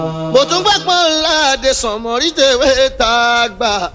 mo tún gbà pọ́n láàdé sànmọ́rí tèwé tá a gbà.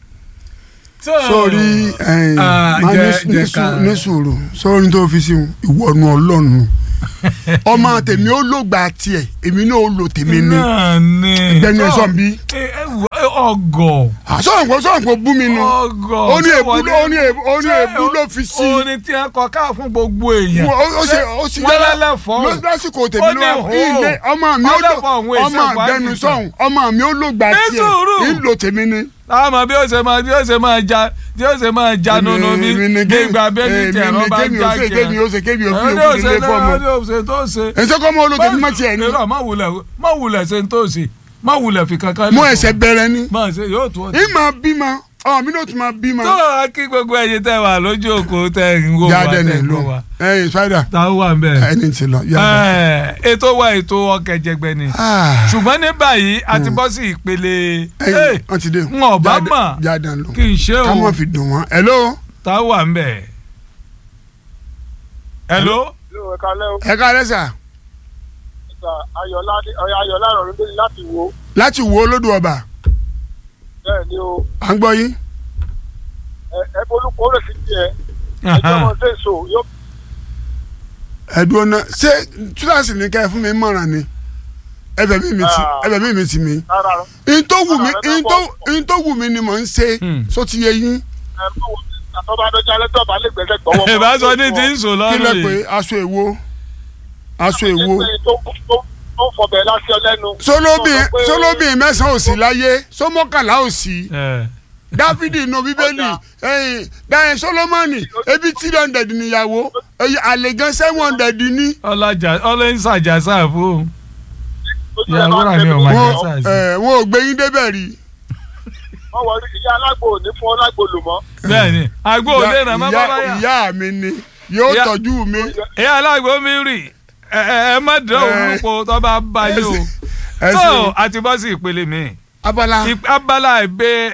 sórí Ah, máa jẹ- ní jẹ sùúrù- ká- ní sùúrù sórí tó fi sí ìwọ̀nù ọlọ́run ọmọ tèmi ó lò gba tiẹ̀ èmi náà ó lò tèmi ní náà ni. gbẹ̀mí ẹ̀ sọ̀n bí. ẹ ẹ wò, ẹ, ọgọ. sọ̀rọ̀ kò sọ̀rọ̀ kò bú mi nu ọgọ. ó ní ṣé èbú wọ́n ló- ó ní èbú- ó ní ṣé èbú ló fi sí. orin tí ẹ kọ ká fún gbogbo èèyàn. ó ó ṣe ó sì wọ́n lẹ́lẹ́fọ́. lọ lásìkò Ó tèmi ní ló wà hó. ilé ọmọ mi ó lò Ọlẹ́fọ̀ òun èsì ọmọ ìwádìí àgbẹnu kan. sọ̀hún ọmọ mi ó lò gba Ní tiẹ̀ sùúrù. ìlò tèmi ní. àmọ́ bí ó ṣe máa bí ó ṣe máa ja bí ó ṣe máa ja nínú mi Èmi ni ní ké- ìgbà bẹ́ẹ̀ ní èmi tẹ̀rọ ni bá kémi ó já ṣe jẹ. kémi ó ṣe kémi ó fi Ẹni òkú ó ṣe nílé fọ́ọ̀mù. ẹni ó ṣe tó ṣe. ẹ̀sẹ̀ kọ́ mọ́ olóòtú má tiẹ̀ ní. Irọ́, má wulẹ̀ má wulẹ̀ ṣe tó ṣe má wulẹ̀ fi kankan. mú lẹ̀ ẹsẹ̀ fún. bẹ̀rẹ̀ ni. má ṣe yóò tó. ìmọ̀ bímọ ọmọ mi náà tún máa bímọ. tó a kí gbogbo ẹ̀yin tẹ́ wà lójú òkú tẹ́ ń wò wá jáde ní tẹ́ ń ìlú wò wá. ẹ̀yìn spider táwọn wà ń bẹ̀. ẹni tí lọ yára. Ẹ̀, ètò wa ètò ọkẹ̀jẹgbẹ̀ ni ṣùgbọ́n ní báyìí a ti bọ́ sí ìpele ẹ̀yìn wọ́n ti dé. n ò bá Jáde- mọ̀ jáde lọ. kí n ṣe ká o mọ̀ fi dùn wọ́n. hello. táwọn wà ń bẹ̀. hello. Hello, ẹ káalẹ́ o. ẹ ká lẹ́sà Sà, Ayọ̀lá Ayọ̀lá rọrùn dé láti wo. láti wo olódù ọba Bẹ́ẹ̀ ni o, à ń gbọ́ yín. ẹ ẹ bolúkọ ó lè fi tiẹ̀. Ẹjọ́ ọmọ ṣe so yóò ẹ̀dùn ọ̀nà ṣé túláàsì ní ká ẹ fún mi mọ̀ràn ni ẹbẹ̀ mi mi ti Ah. ẹbẹ̀ mi mi ti mi. rárá rọ. in tó wù mí Ah, ẹ in bá tó bọ̀. in tó wù mí ni mò ń ṣe Hmm. só ti yé yín. Ẹ bá wo àtọ́ba adọ́jà lẹ́tọ́ bá lè gbẹ́sẹ̀ gbọ́wọ́. mọ́. ìbáṣọ ní ti ń sùn kí lọ́rùn lẹ yìí. pé aṣọ èwo aṣọ èwo. Ṣé pé tó tó tó ń fọbẹ̀ láṣẹ lẹ́nu. sólóbìn Tó sọ pé- sólóbìn mẹ́sàn-án ò sí láyé sómọ́kànlá ò sí Ẹ̀, dáfídì inú bíbélì ẹ̀yìn dáhìn sólómọ́nì ebi three hundred níyàwó ẹ̀yìn àlègán seven hundred ní. ọlọ́jà ọlọ́yìnsàjà sáàfù Lójú ẹ̀ ìyàwó máa ń rà tẹ̀lé ní ọmọ wọn. ìyá wọn sáàsì. ẹ̀, wọn ò gbé yín débẹ̀ rí. Wọ́n wọ ìyá alágbò ò ní fún ọlágbò lò mọ́. bẹ́ẹ̀ni àgbo òde Ìyá- nà má ìyá- bá báyà. ìyá mi ni yóò Ìyá- tọ́jú mi. ìyá alágbó mi rì ẹ ẹ ẹ má dán Ẹ. òun po tó bá bá yín o. ẹ tó ṣe àti bọ́ sí ìpele mi. abala Ip- abala ìbẹ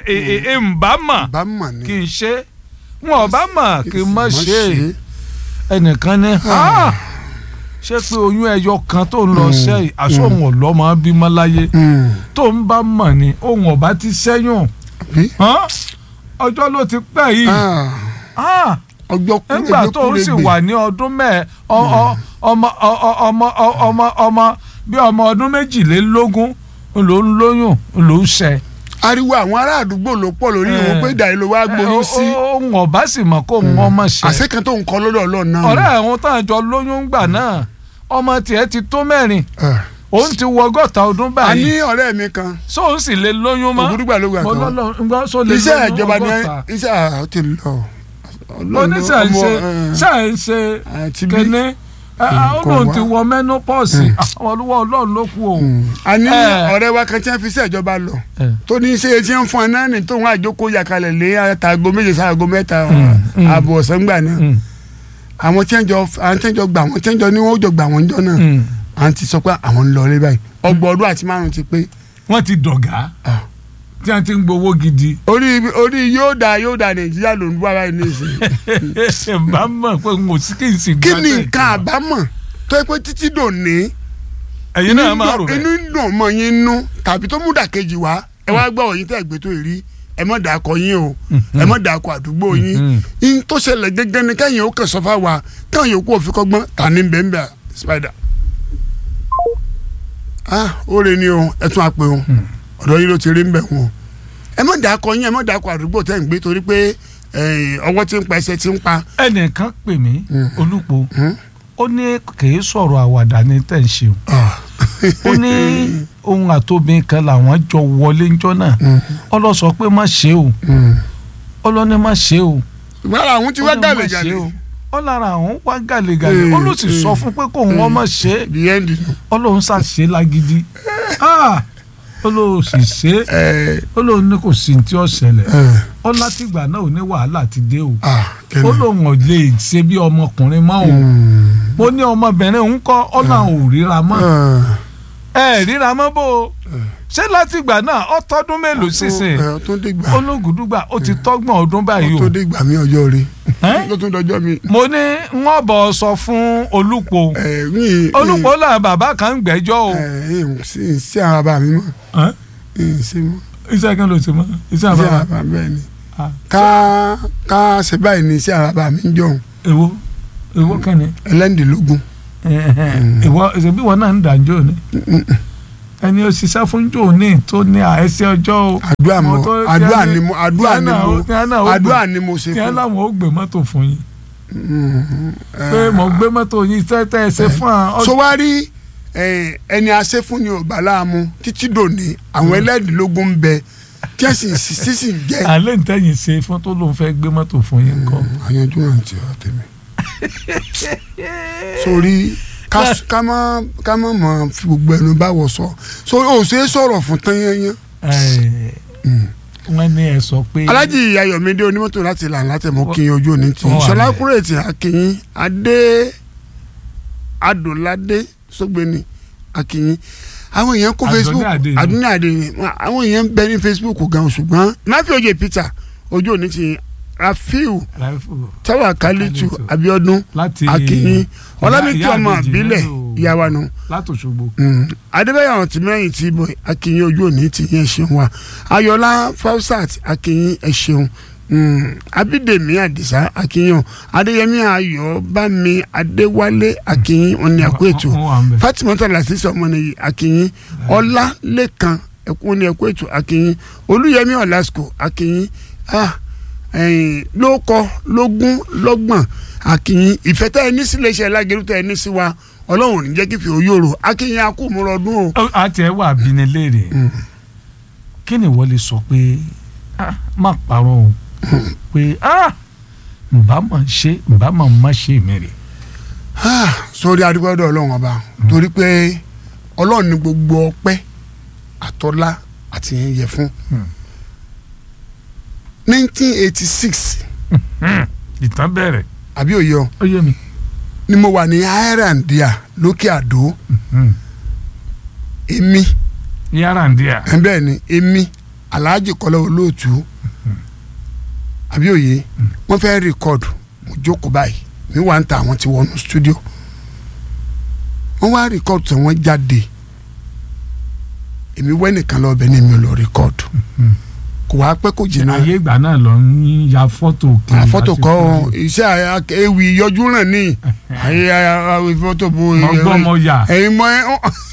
ìbámà bá mọ̀ ni. kì í ṣe wọn ò bá mà kì í má Má ṣe ẹnìkan ní "Ah, ṣé pé oyún ẹyọ kan tó ń lọ sẹ́yìn àsọ̀hún ọ̀lọ́mọ bímọ láyé Hmm. tó ń bá mọ̀ ni òun ọ̀bá ti sẹ́yìn Bí? hàn? ọjọ́ ló ti pẹ́ yìí Ah, Ah, ọjọ́ kúrẹ́ nígbà tó ń sì wà ní ọdún mẹ́ẹ̀ ọ- ọ- ọmọ ọ- ọ- ọmọ ọ- ọmọ ọmọ bí ọmọ ọdún méjìlélógún ló ń lóyún ló ń ṣẹ. ariwo àwọn ará àdúgbò ló pọ̀ lórí Ẹ. ìwọ̀n pé ìdàrí ló wá gboyún sí. òun ọ̀bá sì mọ̀ kó òun ọmọ ṣẹ. àṣẹ kan tó ń kọ́ lọ́dọ̀ ọlọ́run náà. ọ̀rẹ́ àwọn tá à ń jọ lóyún gbà náà ọmọ tiẹ̀ ti tó mẹ́rin Ah. òun ti wọ ọgọ́ta ọdún a ní báyìí ọ̀rẹ́ mi kan sóun sì lè lóyún mọ́ ògúdúgbà ló gbà mo kan lọ́lọ́ ńgbọ́ só lè iṣẹ́ lóyún ìjọba ni ọgọ́ta iṣẹ́ àwọn ti lọ. oníṣẹ́ ń ṣe ṣe ń ṣe àti bí kéne olóhùn ti wọ menopause àwọn olúwa ọlọ́run ló kú o. a ní Ẹ. ọ̀rẹ́ wa kan tí wọ́n fi iṣẹ́ ìjọba lọ Ẹ. tó ní iṣẹ́ tí wọ́n fún ẹ náà ní tóun àjókòó yàkalẹ̀ lé àtàgò méje sáàgò mẹ́ta mm. ààbò ọ̀sán gbà náà Mm, àwọn tí wọ́n jọ àwọn tí wọ́n jọ gbà wọ́n tí wọ́n jọ ní wọ́n jọ gbà wọ́n jọ náà mm. à ń ti sọ pé àwọn ń lọ rí báyìí ọgbọ̀n ọdún àti márùn ti pé wọ́n ti dọ̀gá Ah. tí wọ́n ti ń gbowó gidi. orí orí yóò da yóò da nàìjíríà ló ń bú ara ẹni nísìnyí. bá mọ̀ pé n ò sí kí n sì kí gbà ni tẹ̀. nǹkan àbámọ̀ tó yẹ pé títí dòní ẹ̀yin náà máa rò inú bẹ́ẹ̀. dùn mọ́ yín nú tàbí tó mú dàkejì wá ẹ wá gbọ́ òyìn tẹ́ gbé tó rí ẹ mọ̀ dàkọ yín o ẹ mọ̀ dàkọ àdúgbò yín Mhm. yín tó ṣẹlẹ̀ gẹ́gẹ́ ni kẹ́yìn ó kàn sọ́fà wa káwọn yòókù òfin kọ́gbọ́n tà ní bẹ́ẹ̀ spider. ah ó rè ní o ẹ tún àpè o ọ̀dọ̀ yín ló ti rí ń bẹ̀ wọn o ẹ mọ̀ dàkọ yín ẹ mọ̀ dàkọ àdúgbò tẹ́ ń gbé torí pé eh, ọwọ́ tí ń pa ẹsẹ̀ tí ń pa. ẹnìkan pè mí Mm. olùpọ̀ Hmm? ó ní kìí sọ̀rọ̀ àwàdà ní tẹ̀ ń ṣe o Ah. ó ní ohun àtòbìn kan làwọn jọ wọlé ńjọ́ náà Mm. ọlọ́sọ pé má ṣe o Mm. ọlọ́ni má ṣe o ìgbàlá àwọn tí wá ó ní má gàlè ṣe gàlè o ọlára àwọn wá gàlégàlé ó ló sì Eh, sọ eh, fún pé kóun ọmọ ṣe é the end nù. ọlọ́run ṣàṣe lágídí Ah! ó lóun sì ṣe é ẹ ó lóun ní kò sí ní tí ó ṣẹlẹ̀ ẹ ó látìgbà náà ò ní wàhálà ti dé o ah ó kẹ́ni. lóun ò lè ṣe bí ọmọkùnrin mọ́ o Mm. mo ní ọmọbìnrin ń kọ́ ọ̀nà ò ríra mọ́ Ah. ẹ ríra mọ́ bó o ṣé láti ìgbà náà ó tọ́dún mélòó sísìn ẹ tó dé gbà ológùdúgbà ó ti tọ́gbọ̀n ọdún ó báyìí tó o dé gbà mí ọjọ́ rí Ẹ́? ló tún dọjọ́ mi. mo ní wọ́n bọ̀ sọ fún olùpọ̀ ẹ mi olùpọ̀ là bàbá kan ń gbẹ́jọ́ o ẹ ẹ sí sí ara bá mi mọ́ Ẹ́? ẹ sí mọ́ iṣẹ́ kan ló ti mọ́ iṣẹ́ sí àbábá ara bá bẹ́ẹ̀ ni Ah. ká ká ṣe báyìí ní sí ara bá mi ń jọ̀hún èwo èwo kẹ́ni ẹlẹ́ndínlógún ìwọ ìṣèbí wọn náà ń dàjọ́ ni ẹni ó ṣiṣẹ́ fún jòní tó ní àẹ́sẹ́ ọjọ́ o àdúrà mo Mo tó- àdúrà tí a ni ní- mo àdúrà tí ni a náà mo ó- tí a náà ó gbé- àdúrà ni mo ṣe tí ẹ fún láwọn ó gbé mọ́tò fún yín ẹ, pé mo gbé mọ́tò yín tẹ́tẹ́ ẹ ṣe fún ọ. so wá rí ẹ, ẹni àṣẹ fún ni ọba láàmú títí dòní àwọn ẹlẹ́dínlógún ń bẹ tí ẹ sì ń sì sì ń jẹ́ alẹ́ ntẹ́yìn ṣe fún tó lóun fẹ́ gbé mọ́tò fún yín kọ́. àyànjú náà ti ọ tèmi sórí ká ká má ká má mọ fi gbogbo ẹnu bá wọ sọ so o ṣe é sọ̀rọ̀ fún tán yẹnyẹn. wọ́n ní ẹ sọ pé. alájì ayọ̀mídé onímọ́tò láti là láti mú kí n ojú òní tí Wọ́n wà ṣọlá ní- kúrètì akínyín adé adòládé sọgbẹ́ni akínyín àwọn èèyàn kó Adúnní facebook Adé ni. adúní adé ni àwọn èèyàn ń bẹ ní facebook gan ṣùgbọ́n máfi oyè peter ojú òní tí rafiu Ráífù tawakalitu Kalitu. abiodun láti akínyín ọlámìkí ìyá ọmọ àbèjì àbílẹ̀ nínú- ìyàwó nù láti Òṣogbo. adébáyọ̀ àwọn tìmẹ́yìn tí bọ̀ akínyìn ojú òní ti yẹn ṣeun wa ayọ̀lá fausat akínyìn ẹ̀ ṣeun Mm, abídèmí àdìsá akínyìn adéyẹmí ayọ̀ bámi adéwálé akínyìn òní àkó ètò Wọ́n wà ń bẹ̀. fatimata lasisi ọmọnìyí akínyìn ọlá lẹ́kan ẹ̀kún ní ẹ̀kọ́ ètò akínyìn olúyẹmí ọ̀làsíkò akínyìn ah ẹ̀yìn lóko lógún lọ́gbọ̀n akínyìn ìfẹ́ tẹ́ ẹ ní sílé iṣẹ́ lágẹ̀rú tẹ́ ẹ ní sí wa ọlọ́run ò ní jẹ́ kí fi òyòrò akínyìn akúmọ̀rọ̀dún o. Ó- àti ẹ wà bíní léèrè kí ni wọ́n lè sọ pé ah, má parọ́ o pé ah, ǹbá mà ṣe ǹbá mà má ṣe mẹ́rẹ̀. Ah, sórí adúgbòdò ọlọ́run ọba torí pé ọlọ́run ní gbogbo ọpẹ́ àtọ́lá àti yẹn yẹ fún. Hmm. nineteen eighty six ìtàn bẹ̀rẹ̀ àbí òye ọ ó yé mi. ni mo wà ní irandia lókè àdó Hmm. èmi yàrá ń díà. ẹ̀ bẹ́ẹ̀ ni èmi alhaji kọ́lá olóòtú àbí òye wọ́n fẹ́ rìkọ́dù mo jókòó báyìí mi wà ń ta àwọn tí wọnú stúdíò wọ́n wá rìkọ́dù tí wọ́n jáde èmi wẹ́ nìkan lọ bẹ́ẹ̀ ni mi ò lọ rìkọ́dù kò wá pẹ́ kò jìnnà ayé ìgbà náà lọ ń ya fọ́tò kiri àfọ́tò láti kọ́ fọ́tò. iṣẹ́ àyà- ewì yọjú ràn ní ayé ayé fọ́tò bo mọ gbọ́ mọ yà. ẹ̀yin mọ ẹ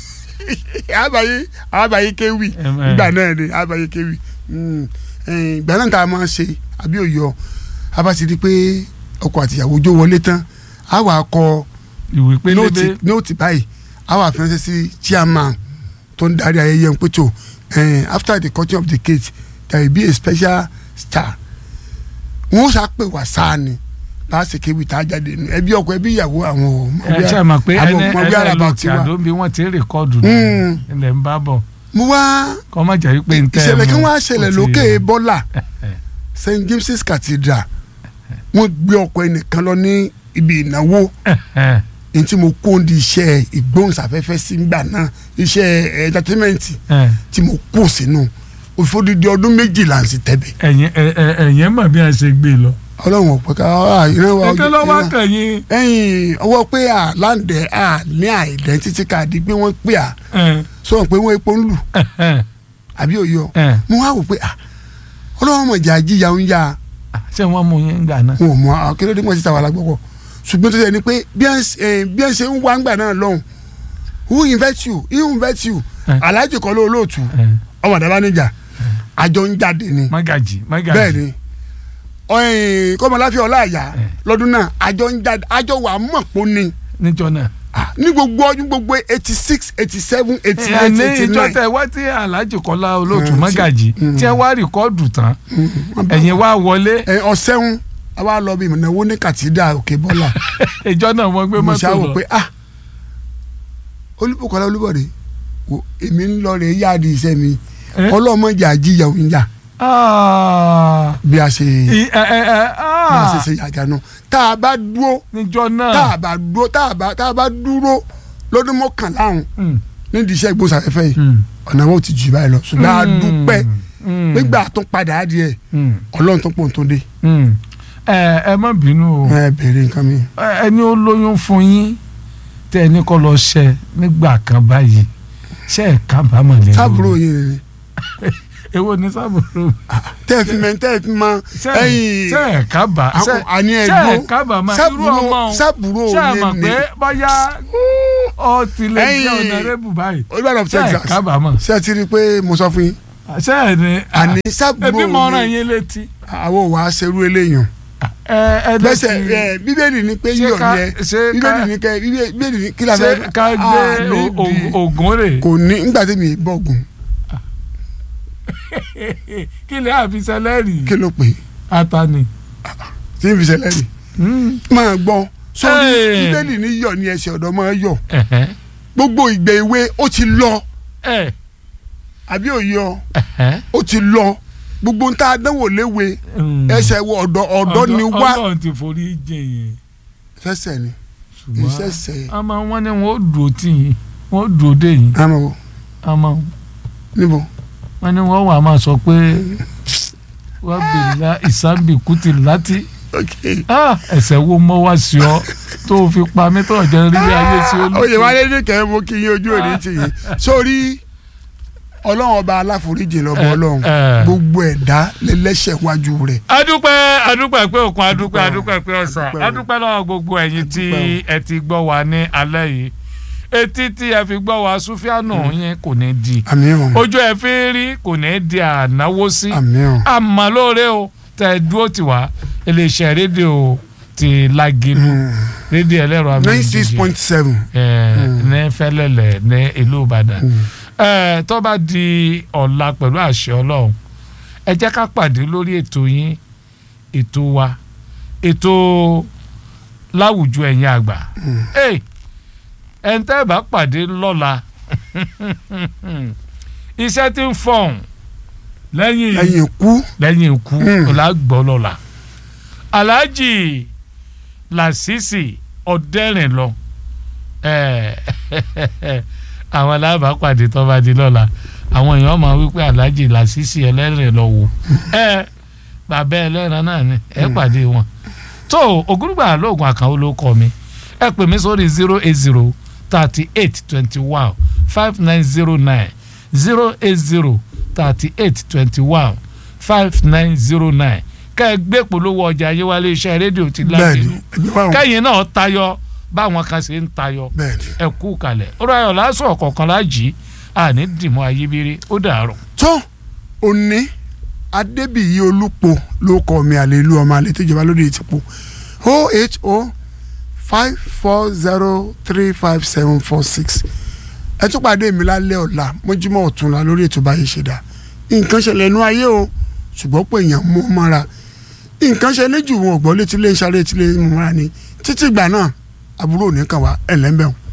abayi abayi kéwì Em, eh. ìgbà náà ni abayi kéwì Mm, eh, ìgbà náà tá a máa ṣe àbí òyọ a bá ti di pé ọkọ àtìyàwó jó wọlé tán a wà kọ ìwé nóòtì pélébé nóòtì báyìí a wà fẹsẹ̀ sí chairman tó ń darí ayẹyẹ ń pẹ̀tọ̀ after the cutting of the cake there will be a special star wọn ó sàpè wá sáà ni bá a ṣe kéwì tá a jáde nù ẹbí ọkọ ẹbí ìyàwó àwọn ò mọ ẹ bí ṣe mọ̀ pé àwọn ẹni ò mọ bí ẹni araba ló ti ti wá àdó bí wọ́n ti rìkọ́dù Mm. náà ilẹ̀ ń bá bọ̀ mo wá kọ́ má jẹ́ pé n tẹ́ ẹ ìṣẹ̀lẹ̀ kan mú wá ṣẹlẹ̀ ó ti- lókè bọ́là st james's cathedral wọ́n gbé ọkọ ẹnìkan lọ ní ibi ìnáwó ẹ ní tí mo kó di iṣẹ́ ìgbóhùnsáfẹ́fẹ́ sí gbà náà iṣẹ́ entertainment ẹ tí mo kó sínú òfòdìdí ọdún méjìlá ń sì tẹ̀bẹ̀ ẹ̀yin ẹ- ẹ- ẹ̀yin mọ̀ bí a ṣe gbé lọ. ọlọ́run ọ̀pọ̀ ká ìran wa ètò lọ́wọ́ kẹ̀yìn ẹ̀yìn ọwọ́ pé à láǹdẹ̀ à ní àìdẹ́ntítì káàdì pé wọ́n pè à ẹ sọ̀rọ̀ pé wọ́n epo ń lù ẹ àbí òye ọ ẹ mo wá wò pé à ọlọ́run mọ̀ jà jíjà ń yá ṣé wọ́n mú yín gbà náà. wọn ò mọ akérèdé mọ̀ síta wà lágbọ́kọ̀ ṣùgbọ́n tó ṣe ni pé bí ẹ̀ ń ṣe- eh, bí ẹ̀ ń ṣe ń wá ńgbà náà lọ́hùn who invite you who invite you Eh. aláàjì kọ́ ló olóòtú ẹ ọmọ àdàbà níjà àjọ ń jáde ni mágàjì mágàjì. bẹ́ẹ̀ ni ọ̀hìn kọ́mọláfíà ọláàyà Eh. lọ́dún náà àjọ ń jáde àjọ wà mọ̀ pọ̀ ni níjọ náà. Ah, ní gbogbo ọdún gbogbo eighty six eighty seven eighty ẹ eight ní eighty ìjọ nine tẹ wá tí alhaji kọlá olóòtú Mm, mágàjì mm. tí ẹ wá rìkọ́dù tán ẹ̀yin wá wọlé ọ̀sẹ̀hún àwa lọ bí ìnáwó ní kàtídà òkè bọ́là ìjọ náà wọ́n gbé mo mọ́tò ṣàwò lọ. pé ah olùbùkọ́lá olúbọ̀dé wo èmi ń lọ rè yáàdì iṣẹ́ mi Eh? ọlọ́mọdé àjíyà òun yà Ah, bí a ṣe i- ẹ ẹ ẹ bí a ṣe ah, ṣe yàjà náà tá a bá dúró níjọ tá náà. a bá dúró tá a bá tá a bá dúró lọ́dún mọ́kànlá ọ̀hún Mm. nídìí iṣẹ́ ìgbóhùnsáfẹ́fẹ́ yìí Mm. ọ̀nà wọn ò ti jù báyìí lọ ṣùgbọ́n a Mm. dúpẹ́ Mm. nígbà tó padà á díẹ̀ Mm. ọlọ́run tó pọ̀ tó dé Mm. ẹ ẹ má bínú o ẹ bèrè nǹkan mi. Ẹ- ẹni ó lóyún fún yín tẹ ẹni kọ́ lọ ṣẹ nígbà kan báyìí ṣe ẹ kábàámọ̀ lẹ́nu sábúrò yìí ni èwo ni sábúrò tẹ́ ẹ fi mẹ́ tẹ́ ẹ fi mọ ṣe ẹ̀yìn ṣe ẹ kábà ṣe àkó- àní ṣe ẹ ẹ̀gbọ́n kábàámọ̀ irú sábúrò ọmọ òun sábúrò ṣe ẹ mọ̀ yìí pé ni bóyá ọ ti lè jẹ́ Ẹ̀yin- ọ̀nàrẹ́bù báyìí olùbàdàn of ṣe ẹ Texas kábàámọ̀ ṣé ẹ ti rí i pé mo sọ fún yín ṣe ẹ ní àní sábúrò ẹbí mọ ọ̀ràn yìí yín létí àwọn ò wá ṣerú eléyàn ẹ ẹ lẹ́sẹ̀ lẹ́sìn ẹ bíbélì ni pé ṣé yíyọ̀ ká- ni ẹ ṣé ká- bíbélì ni kẹ bíbélì ni kí la ṣé fẹ́ ká gbé Ah, nídìí. o- o- ògùn rè kò ní nígbà tí mi ì bọ̀gùn kí lè àfisẹ́lẹ́rì kí ló pè é atani. tí n fi ṣẹlẹ̀ rí Mm. máa gbọ́ sórí Hey. bíbélì ní yọ̀ ní ẹsẹ̀ ọ̀dọ́ máa yọ̀ Ẹ̀hẹ́. gbogbo ìgbẹ́ ìwé ó ti lọ Ẹ̀. àbí òye ọ Ẹ̀hẹ́. ó ti lọ gbogbo ń tá a dánwò léwe Mm. ẹsẹ̀ wọ ọ̀dọ́ ọ̀dọ́ ni wá Ọlọ́run ti forí jẹ yẹn sẹ́sẹ̀ ni ṣùgbọ́n ìṣẹ̀ṣẹ̀ àmọ́ wọ́n ní wọ́n ó dúró tì yín wọ́n ó dúró dé yín àmọ́ o àmọ́ níbo wọ́n ní wọ́n wà máa sọ pé wọ́n bèèrè ìsábì kùtì láti ok Ah, ẹ̀ṣẹ̀ wo mọ́ wá sí ọ tó o fi pa mí tó ọ̀jẹ̀ rí bí ayé sí olú. oyè wálé ní kẹ́ mo kí yín ojú òní tì yín sórí ọlọ́run ọba aláforíjì lọ́bọ̀ Eh, ọlọ́run eh. gbogbo ẹ̀dá lẹ́lẹ́ṣẹ̀ wájú rẹ̀ adúpẹ́ adúpẹ́ pé òkun adúpẹ́ adúpẹ́ pé ọ̀sán Adúpẹ́ o. adúpẹ́ lọ́wọ́ gbogbo ẹ̀yin tí Adúpẹ́ ẹ ti gbọ́ wa ní alẹ́ yìí etí tí ẹ fi gbọ́ wa súfíànù yín kò ní di àmì ọ̀ ojú ẹ fi ń rí kò ní di ànáwó sí àmì ọ̀ àmọ́ lóore o tẹ dúró tì wá iléeṣẹ́ rédíò ti Lágìlú rédíò ẹlẹ́rọ nine six point seven ní fẹ́lẹ́lẹ̀ ní ìlú Ìbàdàn ẹ tó bá di ọ̀la pẹ̀lú àṣẹ Ọlọ́run ẹ jẹ́ ká pàdé lórí ètò yín ètò wa ètò láwùjọ ẹ̀yin àgbà ẹ ẹ̀ ń tẹ́ bá pàdé lọ́la iṣẹ́ tí ń fọ̀hún lẹ́yìn ẹ̀yìn kú lẹ́yìn ikú Mm. ọ̀làgbọ́ lọ́la alhaji lasisi ọ̀dẹ́rìn lọ Eh, àwọn alábàápàdé tó bá di lọ́la àwọn èèyàn máa wí pé alhaji lasisi ẹlẹ́rìn lọ wò ẹ bàbá ẹlẹ́ran náà ni ẹ pàdé wọn tó ògúngbà lóògùn àkànwó ló kọ mi ẹ pè mí sórí zero eight zero thirty eight twenty one five nine zero nine zero eight zero thirty eight twenty one five nine zero nine ká ẹ gbé polówó ọjà ayéwálé iṣẹ́ rédíò ti bẹ́ẹ̀ni Lágìlú ẹgbẹ́ wa kẹ́yìn náà tayọ báwọn kan ṣe ń tayọ bẹ́ẹ̀ni. ẹ kú kalẹ̀ ọ̀rọ̀ ayọ̀ lásán ọ̀kọ̀ọ̀kan lájì àní dìmọ́ ayébírí ó dàárọ̀. tó òní adébíyí olúpo ló kọ mi àlelu ọmọ àlè tó jọba lóde ìtìpó o eight o five four zero three five seven four six ẹ tún pàdé mi lálẹ́ ọ̀la mọ́júmọ́ ọ̀túnla lórí ètò báyìí ṣe dá nǹkan ṣẹlẹ̀ nú ayé o ṣùgbọ́n pé èèyàn mú mọ́ra nǹkan ṣẹlẹ̀ jù wọn ò gbọ́ létí lé ń ṣáré létí lé ń mú mọ́ra ni títí ìgbà náà àbúrò ò ní kàn wá ẹ̀lẹ́mbẹ̀hùn.